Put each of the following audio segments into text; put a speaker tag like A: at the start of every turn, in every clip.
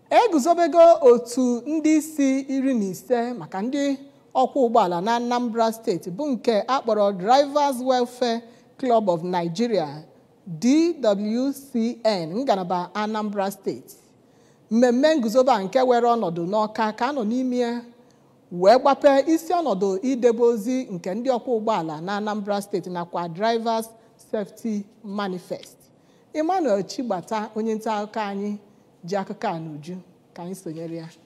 A: eguzobego otu ndị isi iri na ise maka ndị ọkwọ ụgbọala na Anambra steeti bụ nke akpọrọ Drivers Welfare Club of Nigeria DWCN ngalaba Anambra steeti mmemme nguzobe a nke were ọnọdụ n'ọka ka anọ n'ime wee gbape isi ọnọdụ idebe ozi nke ndị ọkwọ ụgbọala na Anambra steeti nakwa Drivers Safety Manifest Emmanuel Chigbata onye nta akụkọ anyị ji akụkọ a n'uju ka anyị sonyere ya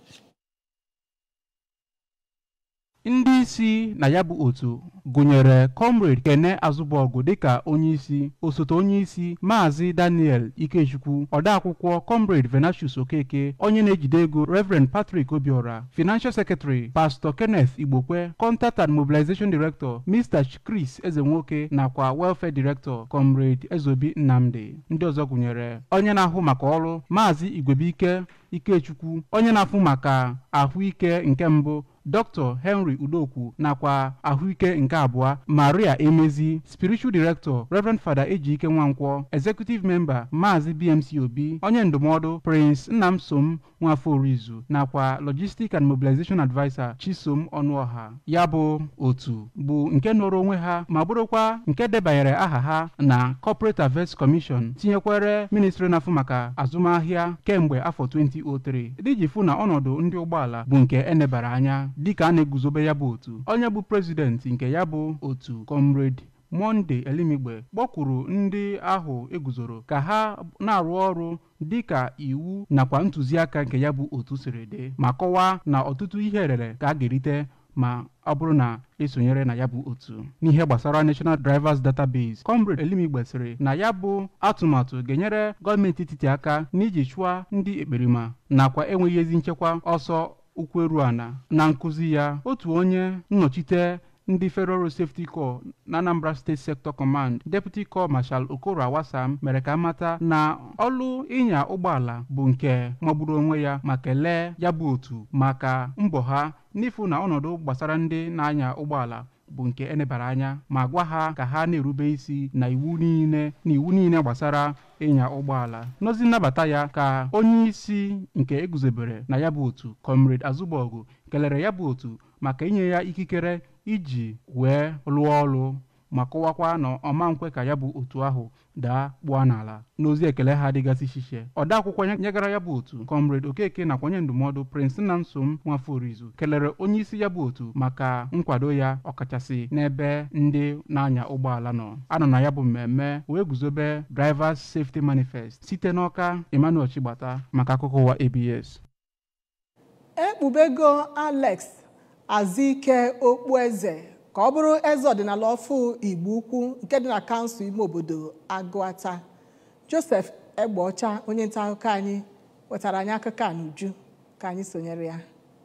B: ndị isi na ya bụ otu gụnyere comrade kene azụbọgụ dịka onyeisi osote onyeisi maazị daniel ikechukwu odeakwụkwọ comrade venatius okeke onye na-ejide ego reverend patrick obiora financial secretary pastor kenneth igbokwe contact and mobilization director mr chris ezenwoke nakwa welfare director comrade ezobi nnamdi ndị ọzọ gụnyere onye na-ahụ maka ọrụ maazị igwebike ikechukwu onye na-afụ maka ahụike nke mbụ dr henry udokwu nakwa ahụike nke abụọ maria emezi spiritual director reverend fada ejike nwankwọ executive member maazị bmc obi onye ndụmọdụ prince nnamsom nwafọrizu nakwa logistic and mobilization adviser chisom ọnụọha ya bụ otu bụ nke nọrọ onwe ha ma bụrụkwa nke debanyere aha ha na corporate affairs commission tinyekwere ministry na-afụ maka azụmahịa kemgbe afọ 2003 diji fụ na ọnọdụ ndị ụgbọala bụ nke enebara anya dịka a na-eguzobe ya bụ otu onye bụ prezidenti nke ya bụ otu comrade monde elimigbe kpọkwuru ndị ahụ eguzoro ka ha na-arụ ọrụ dịka iwu nakwa ntụziaka nke ya bụ otu siri dị ma kọwaa na ọtụtụ ihe rere ka a ga-erite ma ọ bụrụ na esonyere na ya bụ otu n'ihe gbasara national drivers database comrade elimigbe sịrị na ya bụ atụmatụ ga-enyere gọọmenti etiti aka n'iji chụọ ndị ekperima nakwa enweghị ezi nchekwa ọsọ ụkwụ eru ana na nkụzi ya otu onye nnọchite ndị federal road safety corps na anambra state sector command deputy corps marshal okoro awasam mere ka mata na ọlụ ịnya ụgbọala bụ nke magburu onwe ya ma kelee ya bụ otu maka mbọ ha n'ifu na ọnọdụ gbasara ndị na-anya ụgbọala bụ nke enebara anya ma gwa ha ka ha na-erube isi na iwu niile na iwu niile gbasara ịnya ụgbọala n'ozi nnabata ya ka onye isi nke eguzobere na ya bụ otu comrade azụbọgụ kelere ya bụ otu maka inye ya ikikere iji wee lụọ ọrụ ma kọwakwa na ọma nkwe ka ya bụ otu ahụ daa kpụọ n'ala n'ozi ekele ha dịgasị iche ọde akwụkwọ nyegara ya bụ otu comrade okeke nakwa onye ndụmọdụ prince nnamsom nwafọrizu kelere onye isi ya bụ otu maka nkwado ya ọkachasị n'ebe ndị na-anya ụgbọala nọ anọ na ya bụ mmemme wee guzobe drivers safety manifest site n'ọka emmanuel chigbata maka akụkọ ụwa abs
A: ekpubego alex azike okpueze ka ọ bụrụ eze ọdịnala ọfụ igbo ukwu nke dị na kansụl ime obodo agụata joseph egbeọcha onye nta akụkọ anyị wetara anyị akụkọ a n'uju ka anyị sonyere ya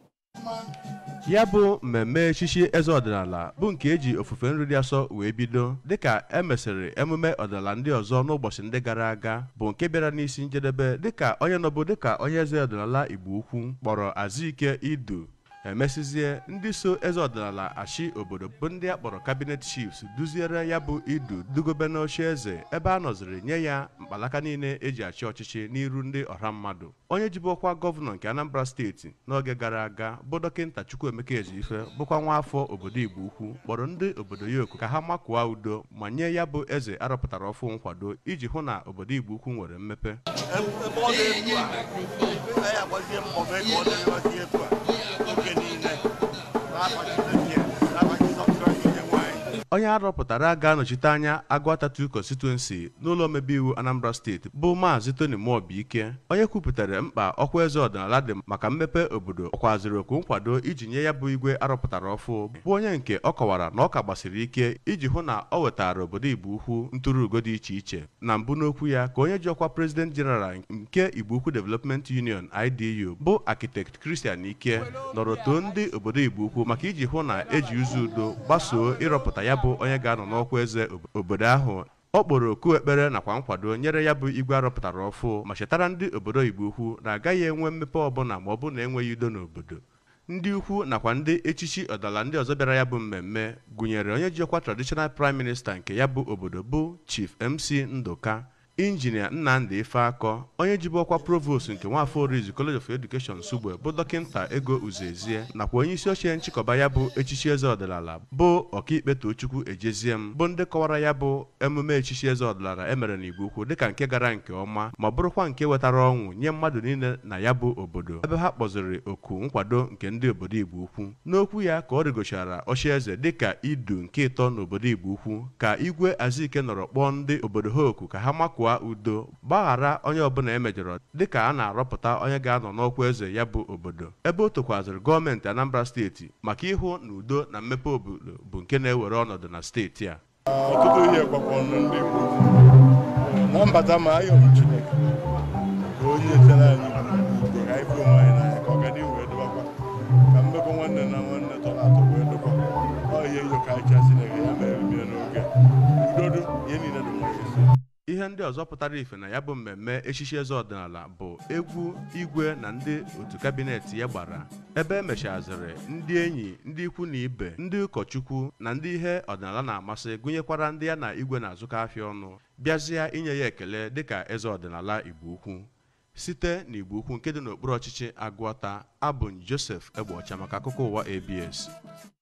C: ya bụ mmemme echichi eze ọdịnala bụ nke eji ofufe nri dị asọ wee bido dịka e mesịrị emume ọdịnala ndị ọzọ n'ụbọchị ndị gara aga bụ nke bịara n'isi njedebe dịka onye nọbụ dịka onye eze ọdịnala igbo ukwu kpọrọ azụike idu emesizie ndị so eze ọdịnala achị obodo bụ ndị a kpọrọ kabinet chiefs duziere ya bụ idu dugobe n'oche eze ebe a nọziri nye ya mkpalaka niile eji achị ọchịchị n'iru ndị ọha mmadụ onye jibu ọkwa gọvanọ nke anambra steeti n'oge gara aga bụ dọkịnta chukwuemeka ejiife bụkwa nwa afọ obodo igbo ukwu kpọrọ ndị obodo ya oku ka ha makụọ udo ma nye ya bụ eze arọpụtara ọfụ nkwado iji hụ na obodo igbo ukwu nwere mmepe
D: ebe ọ dị etu a anyị agbazie mbọ mee ka ọ dịrịwazie etu a oge niile n'afa Chineke n'afa Jizọs Kraịst onye nwe anyị
C: onye arọpụtara ga-anọchite anya Agụata 2 constituency n'ụlọ omebe iwu Anambra steeti bụ maazị Tony Mobiike onye kwupụtara mkpa ọkwa eze ọdịnala dị maka mmepe obodo ọkwaziri oku nkwado iji nye ya bụ igwe arọpụtara ọfụ bụ onye nke ọ kọwara na ọ ka gbasiri ike iji hụ na ọ wetara obodo Igbo Ukwu ntụrụugo dị iche iche na mbụ n'okwu ya ka onye ji ọkwa President General nke Igbo Ukwu Development Union IDU bụ Architect Christian Ike nọrọ too ndị obodo Igbo Ukwu maka iji hụ na eji ụzọ udo gbasoo ịrọpụta ya bụ onye ga-anọ n'ọkwa eze obodo ahụ ọ kpọrọ oku ekpere nakwa nkwado nyere ya bụ igwe arọpụtara ọfụ ma chetara ndị obodo Igbo Ukwu na agaghị enwe mmepe ọbụla ma ọ bụ na enweghị udo n'obodo ndị ukwu nakwa ndị echichi ọdala ndị ọzọ bịara ya bụ mmemme gụnyere onye ji ọkwa traditional prime minister nke ya bụ obodo bụ chief mc ndụka injinia nnamdị ifeakọ onye jibu ọkwa provost nke nwafọ orizu college of education nsugbe bụ dọkịnta ego uzezie nakwa onye isi ochie nchịkọba ya bụ echichi eze ọdịnala bụ ọkaikpe tochukwu ejeziem bụ ndị kọwara ya bụ emume echichi eze ọdịnala emere n'igbo ukwu dịka nke gara nke ọma ma bụrụkwa nke wetara ọnwụ nye mmadụ niile na ya bụ obodo ebe ha kpọziri oku nkwado nke ndị obodo igbo ukwu n'okwu ya ka ọ rigochara ochieze dịka idu nke ịtọ n'obodo igbo ukwu ka igwe azike nọrọ kpọọ ndị obodo ha oku ka ha makụọ udo gbaghara onye ọbụla emejọrọ dịka a na-arọpụta onye ga-anọ n'ọkwa eze ya bụ obodo ebe o tokwaziri gọọmenti anambra steeti maka ịhụ na udo na mmepe obodo bụ nke na-ewere ọnọdụ na steeti a
D: ọtụtụ ihe gbakọrọ ndị Igbo na mbata ma ayọ m Chineke ka onye chere anyị ugo ka anyị fụ onwe anyị n'anya ka ọganihu wee dịbakwa ka mmekọ nwanne na nwanne tọrọ atọ wee dịkwa ọ ihe nyo ka anyị cha Chineke ya mere bie n'oge udodo ihe niile dị mma esi
C: ihe ndị ọzọ pụtara ife na ya bụ mmemme echichi eze ọdịnala bụ egwu igwe na ndị otu kabinet ya gbara ebe emechaziri ndị enyi ndị ikwu na ibe ndị ụkọchukwu na ndị ihe ọdịnala na-amasị gụnyekwara ndị ya na igwe na-azụkọ afịa ọnụ bịazịa inye ya ekele dịka eze ọdịnala igbo ukwu site n'igbo ukwu nke dị n'okpuru ọchịchị agụọta abụ Joseph Egbeọcha maka akụkọ ụwa ABS